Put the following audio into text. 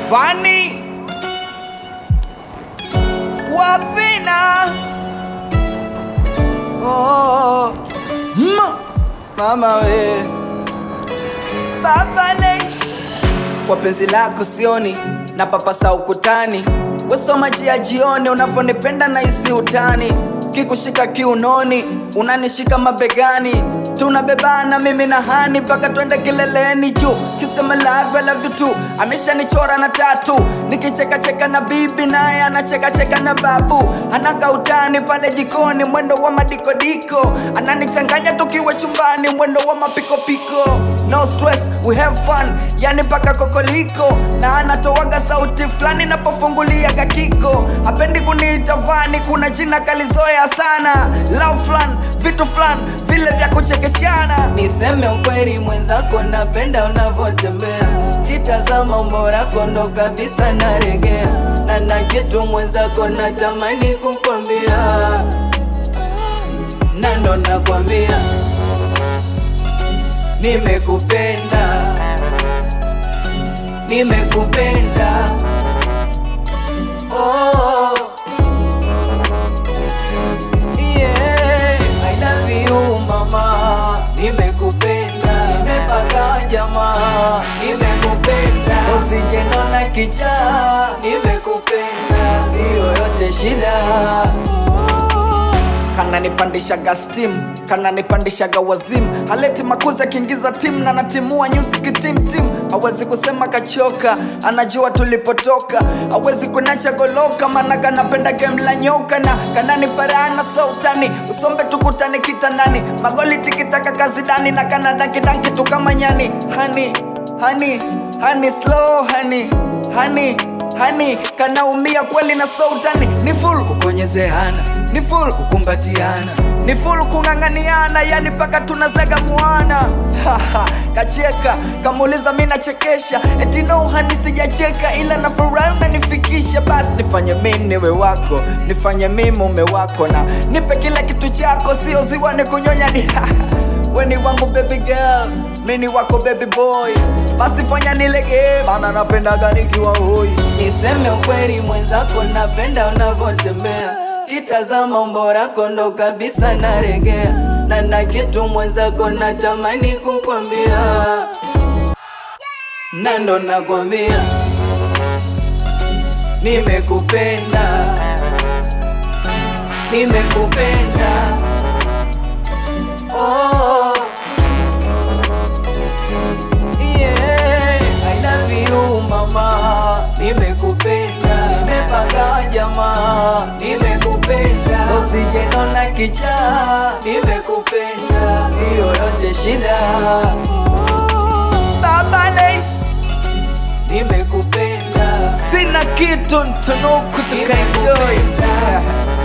Fani Wavina oh. Ma. Mama we Baba Lesh Kwa penzi lako sioni na papasa ukutani Wesoma jia jioni unavyonipenda na isi utani Kikushika kiunoni unanishika mabegani tunabebana mimi na hani mpaka twende kileleni juu kisema love I love you too ameshanichora na tatu nikichekacheka na bibi naye anachekacheka na babu anaka utani pale jikoni mwendo wa madikodiko ananichanganya tukiwa chumbani mwendo wa mapikopiko no stress we have fun yani mpaka kokoliko na anatoaga sauti fulani napofungulia kakiko hapendi kuniita vani kuna jina kalizoea sana love flan vitu flan vile vya kuchekeshana niseme ukweli mwenzako napenda unavyotembea kitazama umbo lako ndo kabisa naregea na na kitu mwenzako natamani kukwambia na ndo nakwambia nimekupenda nimekupenda oh. Yeah, I love you mama, nimekupenda, nimepaka jamaa, nimekupenda, usijenona kichaa, nimekupenda, hiyo yote shida kananipandishaga steam kananipandishaga wazim haleti makuzi akiingiza tim na natimua nyuzi tim hawezi kusema kachoka anajua tulipotoka hawezi kunacha goloka maana kanapenda game la nyoka na kananiparana sautani usombe tukutane kitandani magoli tikitaka kazidani na kanadakidanki tu kama nyani hani hani hani slow hani hani hani kanaumia kweli na sautani ni full kukonyezeana ni full kukumbatiana ni full kung'ang'aniana yani paka tunazaga mwana kacheka kamuuliza mi nachekesha eti no hani sijacheka ila na furahi unanifikisha basi nifanye mi niwe wako nifanye mi mume wako na nipe kila kitu chako sio ziwa ni kunyonya ni weni wangu baby girl mini wako baby boy basi fanya nilegee maana napendaga nikiwa hoi niseme ukweli mwenzako napenda unavyotembea itazama umbo lako ndo kabisa naregea na na kitu mwenzako natamani kukwambia na ndo nakwambia nimekupenda nimekupenda oh. Yeah, I love you mama, nimekupenda, nimepanga jamaa, nimekupenda, so sijenona kichaa, nimekupenda, hiyo yote shida. Baba Lesh, nimekupenda, sina kitu ntunuku tukaenjoy.